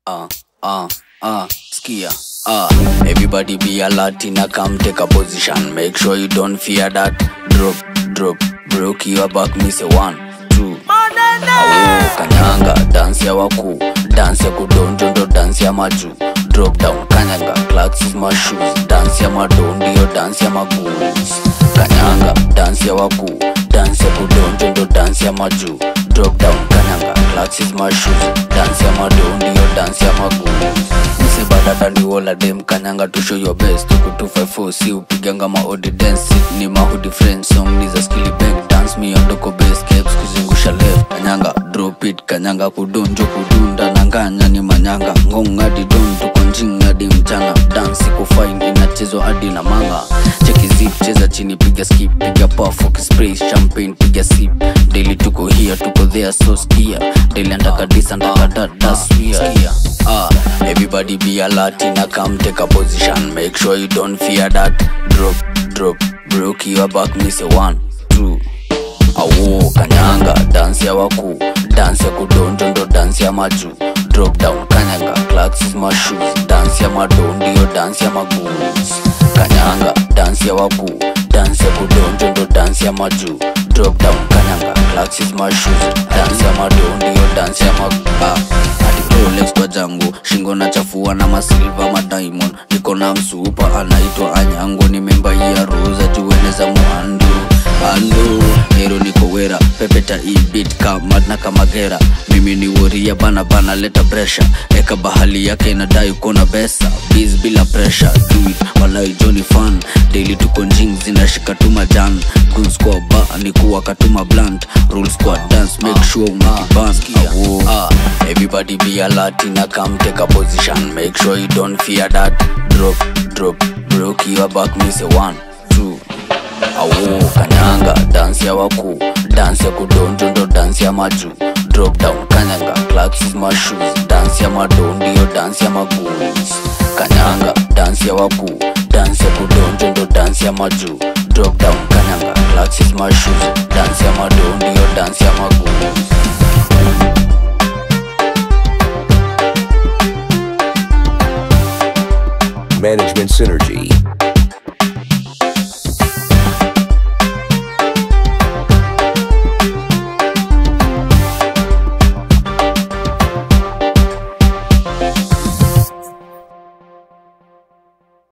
uh, uh, uh, skia. Uh, everybody be alert in a come take a position. Make sure you don't fear that. Drop, drop, broke your back, me say one, two. Awo, kanyanga, dance ya waku, dance ya kudonjo ndo dance ya maju. Drop down, kanyanga, clocks is my shoes. Dance ya mado ndio dance ya magoons. Kanyanga, dance ya waku, dance ya kudonjo ndo dance ya maju. Drop down, kanyanga, clocks is my shoes. Dance ya mado ndio dance ya magoons. Mse badada ni wola dem kanyanga to show your best tuku 254 si upiganga maodi dance sit ni mahudi friend song ni za skilly bank dance me ondoko bass caps kuzungusha left kanyanga drop it kanyanga kudonjo kudunda na nganya ni manyanga ngong hadi don tuko njing hadi mchana dance iko fine inachezwa hadi na manga cheki zip cheza chini piga skip piga puff spray champagne piga sip daily tuko here tuko there so skia daily andaka disa andaka dada swear ah everybody be alert in a come take a position make sure you don't fear that drop drop broke your back me say one two awo kanyanga dance ya waku dance ya kudonjo ndo dance ya maju drop down kanyanga clocks is my shoes dance ya mado ndio dance ya magoons kanyanga dance ya waku dance ya kudonjo ndo dance ya maju drop down kanyanga clocks is my shoes dance ya mado ndio dance ya magoons Rolex kwa jangu shingo na chafua na masilva madiamond niko na msupa anaitwa anyango ni memba ya roza juene za muandu ando nero niko wera pepeta ibit kamad na kamagera mimi ni woria bana bana leta presha eka bahali yake inadai kona besa biz bila presha do it walai joni fan daily tuko njing zinashika tuma jan guns kwa ba ni kuwa katuma blunt rules kwa dance make sure unakiban awo ah, everybody be alert in a come take a position make sure you don't fear that drop drop broke your back me say one two awo kanyanga dance ya waku dance ya kudonjo ndo dance ya maju drop down kanyanga clocks is my shoes dance ya mado ndio dance ya magoons kanyanga dance ya waku dance ya kudonjo ndo dance ya maju drop down kanyanga clocks is my shoes dance ya mado